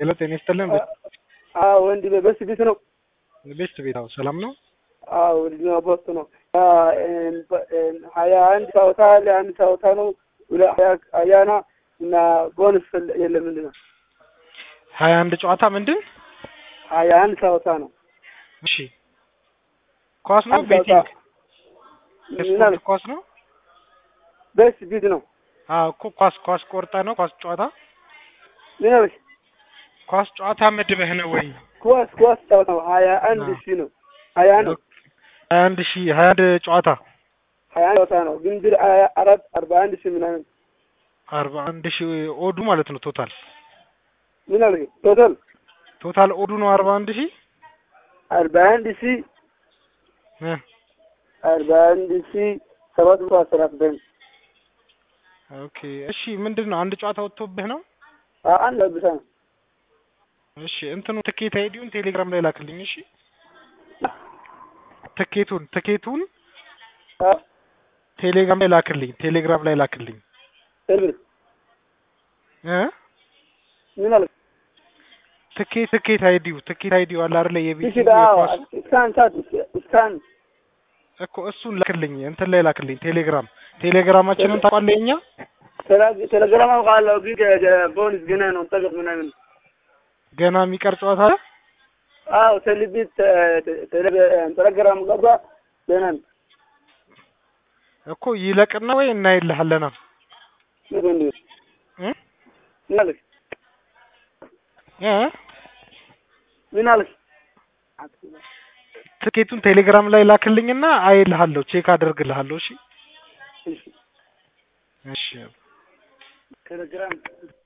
ሄሎ ጤና ይስጥልን። አዎ ወንድሜ በስ ቤት ነው። ቤስት ቤት አዎ፣ ሰላም ነው። አዎ ወንድሜ በስ ነው። ሀያ አንድ ጨዋታ ለአንድ ጨዋታ ነው። ሀያና እና ቦነስ የለም ምንድን ነው? ሀያ አንድ ጨዋታ ምንድን ሀያ አንድ ጨዋታ ነው። እሺ ኳስ ነው አንድ ቤቲንግ ጨዋታ የስፖርት ኳስ ነው። በስ ቤት ነው። አዎ እኮ ኳስ ኳስ ቆርጠ ነው ኳስ ጨዋታ ምን አለሽ? ኳስ ጨዋታ መድበህ ነው ወይ? ኳስ ኳስ ጨዋታ ነው። ሀያ አንድ አዎ። ሺህ ነው። ሀያ አንድ ሀያ አንድ ሺህ ሀያ አንድ ጨዋታ ሀያ አንድ ጨዋታ ነው። ግን ብር ሀያ አራት አርባ አንድ ሺህ ምናምን አርባ አንድ ሺህ ኦዱ ማለት ነው። ቶታል ምን አለሽ? ቶታል ቶታል ኦዱ ነው አርባ አንድ ሺህ አርባ አንድ ሺህ እ አርባ አንድ ሺህ ሰባት መቶ አስራ ዘጠኝ ኦኬ እሺ ምንድን ነው አንድ ጨዋታ ወጥቶብህ ነው? አንድ ብቻ ነው። እሺ እንትኑ ትኬት አይዲውን ቴሌግራም ላይ ላክልኝ። እሺ ትኬቱን ትኬቱን አዎ ቴሌግራም ላይ ላክልኝ። ቴሌግራም ላይ ላክልኝ ቴሌብር እ ምን አለሽ? ትኬት ትኬት አይዲው ትኬት አይዲው አለ አይደለ? የቤት እሺ አዎ እስካን ሳት እስካን እኮ እሱን ላክልኝ። እንትን ላይ ላክልኝ ቴሌግራም ቴሌግራማችንን ታውቃለህ? የኛ ቴሌግራም አውቃለሁ፣ ግን ቦንስ ገና ነው ጠቅም ምናምን ገና የሚቀር ጨዋታ አለ። አዎ ቴሌቢት ቴሌግራም ገባ ገና ነው። እኮ ይለቅና ወይ እናይልሃለና ምን እንዴ እ ምን አለሽ? እ ምን አለሽ? ትኬቱን ቴሌግራም ላይ ላክልኝና አይልሃለሁ፣ ቼክ አደርግልሃለሁ። እሺ እሺ እሺ ቴሌግራም